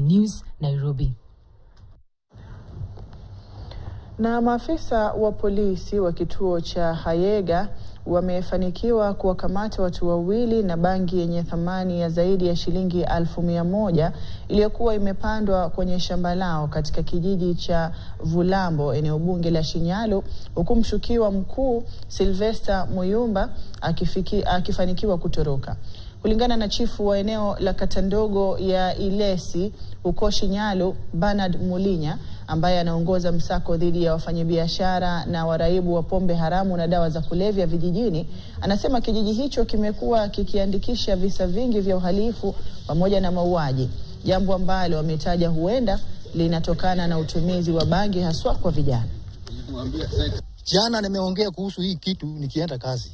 News, Nairobi. Na maafisa wa polisi wa kituo cha Hayega wamefanikiwa kuwakamata watu wawili na bangi yenye thamani ya zaidi ya shilingi elfu mia moja iliyokuwa imepandwa kwenye shamba lao katika kijiji cha Vulambo, eneo bunge la Shinyalu, huku mshukiwa mkuu Sylvester Muyumba akifiki, akifanikiwa kutoroka. Kulingana na chifu wa eneo la kata ndogo ya Ilesi huko Shinyalu, Bernard Mulinya ambaye anaongoza msako dhidi ya wafanyabiashara na waraibu wa pombe haramu na dawa za kulevya vijijini, anasema kijiji hicho kimekuwa kikiandikisha visa vingi vya uhalifu pamoja na mauaji, jambo ambalo wametaja huenda linatokana na utumizi wa bangi haswa kwa vijana. Jana nimeongea kuhusu hii kitu nikienda kazi,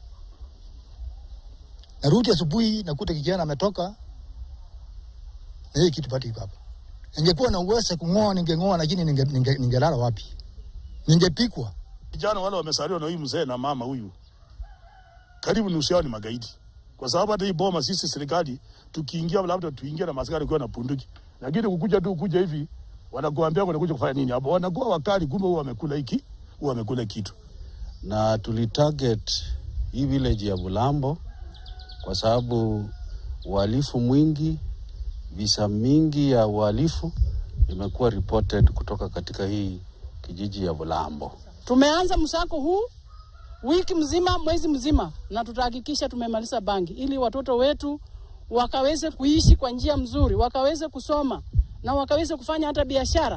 narudi asubuhi nakuta kijana ametoka na hii kitu bado iko hapa. Ningekuwa na uwezo kung'oa, ningeng'oa, lakini ningelala ninge, ninge wapi? Ningepikwa. Vijana wale wamesaliwa na huyu mzee na mama huyu, karibu nusu yao ni magaidi, kwa sababu hata hii boma sisi serikali tukiingia, labda tuingie na maskari kwa na punduki, lakini kukuja tu kuja hivi wanakuambia wanakuja kufanya nini hapo, wanakuwa wakali, kumbe huwa wamekula hiki, huwa wamekula kitu. Na tulitarget hii village ya Bulambo kwa sababu uhalifu mwingi visa mingi ya uhalifu imekuwa reported kutoka katika hii kijiji ya Bulambo. Tumeanza msako huu wiki mzima, mwezi mzima, na tutahakikisha tumemaliza bangi ili watoto wetu wakaweze kuishi kwa njia mzuri, wakaweze kusoma na wakaweze kufanya hata biashara.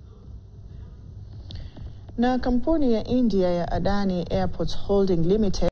Na kampuni ya India ya Adani Airports Holding Limited